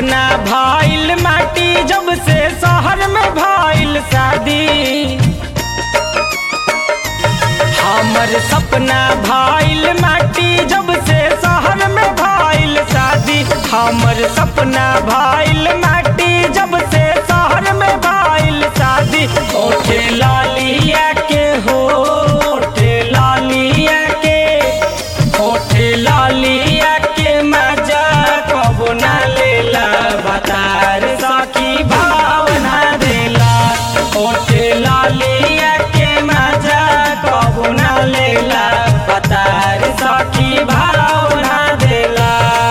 सपना भइल माटी जब से शहर में भइल शादी हमर सपना भइल माटी जब से शहर में भइल शादी हमर सपना भइल माटी जब से शहर में भइल शादी ओठे लालिया के हो ओठे लालिया के ओठे लालिया के मजा कबो ना लेला बतार सखी भावना देला ओठे लालिया के मजा कबो ना लेला बतार सखी भावना देला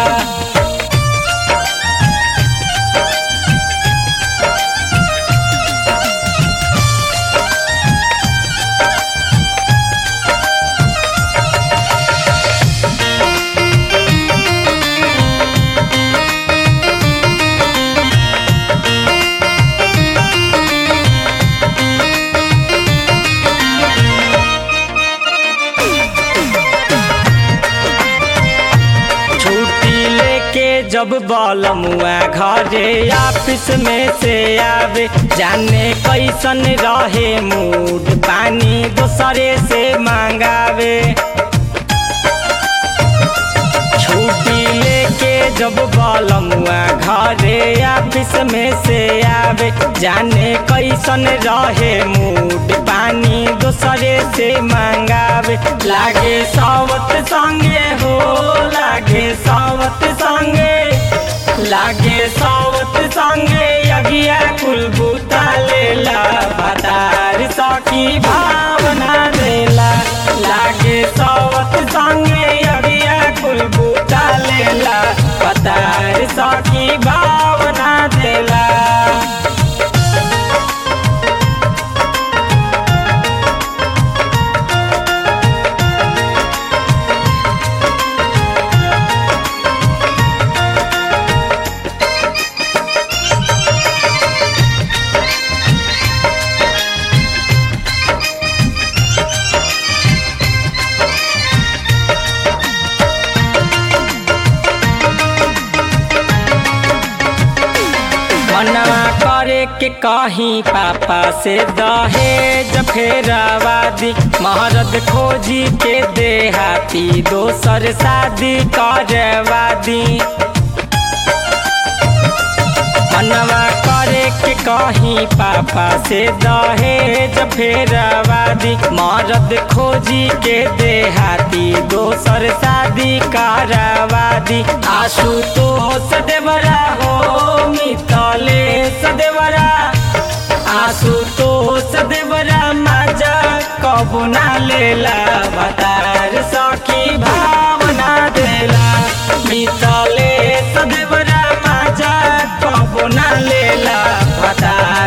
छुट्टी लेके जब बलमुआ घरे ऑफिस में से आवे जाने कैसन रहे मूड पानी दोसरे से मांगावे छुट्टी लेके जब बलमुआ घरे ऑफिस में से आवे जाने कैसन रहे मूड पानी दोसरे से मांगावे लागे सावत संगे हो लागे सावत संगे लागे सावत संगे अगिया कुल बूता लेला बतार सखी भावना देला लागे सावत संगे अगिया कुल बूता लेला बतार सखी भावना देला मनवा करे के कहीं पापा से दहेज फेरवादी महरद खोजी के देहाती दोसर शादी करवादी मनवा करे के कहीं पापा से दहेज फेरवादी मरद खोजी के देहाती दोसर शादी करवादी आशु तो सदेवरा हो मितले सदेवरा आशु तो सदेवरा मजा कबू ना लेला बतार सखी भावना देला मितले सदेवरा मजा कबू ना लेला बतार